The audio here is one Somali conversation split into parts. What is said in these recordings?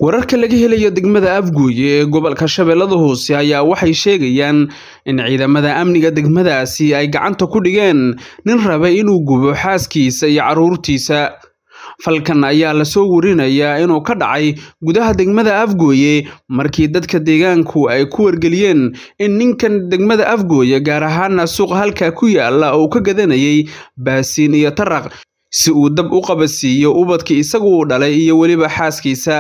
wararka laga helayo degmada afgooye ee gobolka shabeellada hoose ayaa waxay sheegayaan in ciidamada amniga degmadaasi ay gacanta ku dhigeen nin rabay inuu gubo xaaskiisa iyo carruurtiisa falkan ayaa lasoo warinayaa inuu ka dhacay gudaha degmada afgooye markii dadka deegaanku ay ku wargeliyeen in ninkan degmada afgooye gaar ahaana suuqa halkaa ku yaala uu ka gadanayay baasiin iyo taraq si uu dab u qabadsiiyo ubadkii isagu uu dhalay iyo weliba xaaskiisa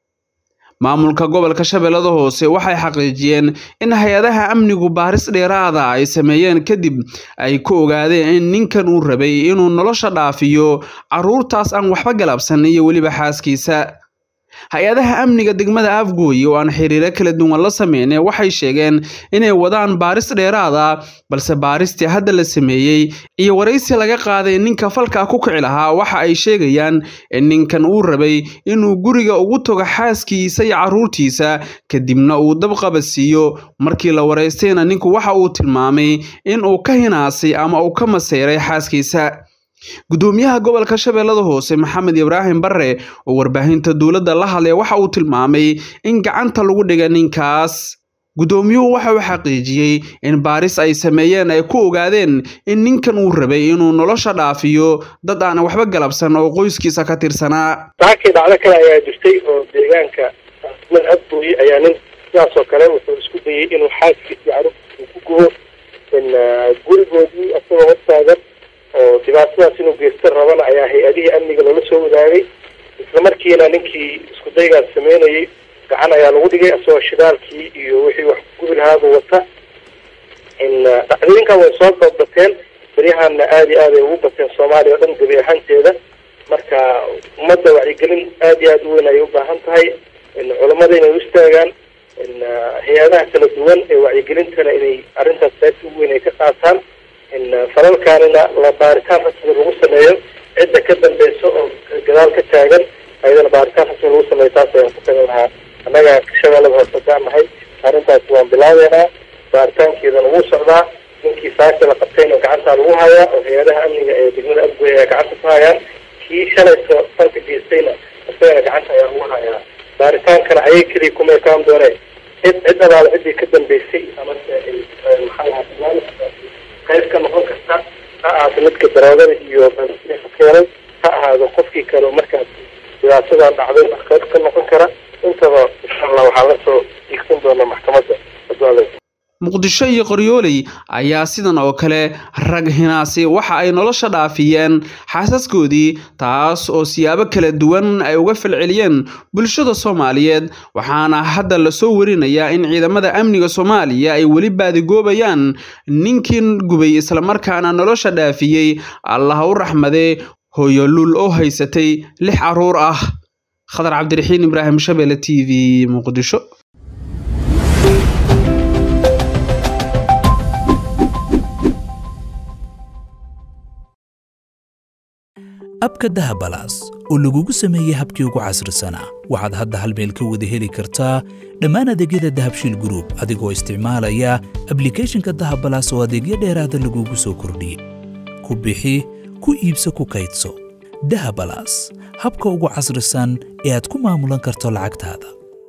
maamulka gobolka shabeellada hoose waxay xaqiijiyeen in hay-adaha amnigu baaris dheeraada ay sameeyeen kadib ay ku ogaadeen in ninkan uu rabay inuu nolosha dhaafiyo carruurtaas aan waxba galabsan iyo weliba xaaskiisa hay-adaha amniga degmada afgooye oo aan xiriiro kala duwan la sameyne waxay sheegeen inay wadaan baaris dheeraada balse baaristii hadda la sameeyey iyo waraysi laga qaaday ninka falkaa ku kici lahaa waxa ay sheegayaan in ninkan uu rabay inuu guriga ugu tago xaaskiisa iyo carruurtiisa kadibna uu dab qabadsiiyo markii la waraystayna ninku waxa uu tilmaamay in uu ka hinaasay ama uu ka maseyray xaaskiisa gudoomiyaha gobolka shabeellada hoose maxamed ibraahim barre oo warbaahinta dowladda la hadlay waxa uu tilmaamay in gacanta lagu dhiga ninkaas gudoomiyuhu waxa uu xaqiijiyey in baaris ay sameeyeen ay ku ogaadeen in ninkan uu rabay inuu nolosha dhaafiyo dad aan waxba galabsan oo qoyskiisa ka tirsanaa saakii dhacdo kale ayaa jirtay oo deegaanka mad afgooye ayaa nin sidaasoo kale wuxuu isku dayey inuu xaaskiisa iyo carruurtiisa ku gubo gurigoodii isagoo hortaagan oo dhibaatadaas inuu geysta rabana ayaa hay-adihii amniga loola soo wadaagay isla markiina ninkii isku daygaas sameynayay gacan ayaa lagu dhigay isagoo shidaalkii iyo wixii wax gubi lahaaba wata dhacdooyinkan way soo badbateen beryahana aada iyo aad ay ugu bateen soomaaliya o dhan gebi ahaanteeda marka ummadda wacyigelin aada iyo aada u weyn ayay u baahan tahay culamada inay u istaagaan hay-adaha kala duwan ee wacyigelintana inay arrintaas qaybta ugu weyn ay ka qaataan falalkaanina la baaritaan rasmi lagu sameeyo cidda ka dambeysa oo gadaal ka taagan ayadana baaritaan rasmi lagu sameeyo taas ayaan ku tagan lahaa annaga shabeellada hoose haddaan nahay arrintaasi waan bilaabeynaa baaritaankeedana wuu socdaa ninkii saaka la qabtayna gacantaa lagu hayaa oo hay-adaha amniga ee degmada afgoy ayaa gacanta ku hayaan kii shalayso falka geystayna isagana gacanta ayaa lagu hayaa baaritaankana ayay keliya kuma ekaan dooneen cid cid alaala ciddii ka dambeysay amase maxaa lahaa qayb ka noqon karta ha ahaato midka daroogada iyo keenay ha ahaado qofkii kale markaas dhibaatadan dhacday qayb ka noqon kara intaba insha allah waxaa la soo diigsan doona maxkamadda muqdisho iyo qoryooley ayaa sidan oo kale rag hinaasi waxa ay nolosha dhaafiyeen xaasaskoodii taas oo siyaabo kala duwan ay uga falceliyeen bulshada soomaaliyeed waxaana hadda lasoo warinayaa in ciidamada amniga soomaaliya ay weli baadigoobayaan ninkii gubay islamarkaana nolosha dhaafiyey allah u raxmadee hooyoluul oo haysatay lix carruur ah khadar cabdiraxiin ibraahim shabeelle t v muqdisho abka dahabalaas oo lagugu sameeyey habkii ugu casrisanaa waxaad hadda hal meel ka wada heli kartaa dhammaan adeegyada dahabshiil gruub adigoo isticmaalaya ablikeeshinka dahabalaas oo adeegyo dheeraada lagugu soo kordhiyey ku bixi ku iibso ku kaydso dahabalaas habka ugu casrisan ee aad ku maamulan karto lacagtaada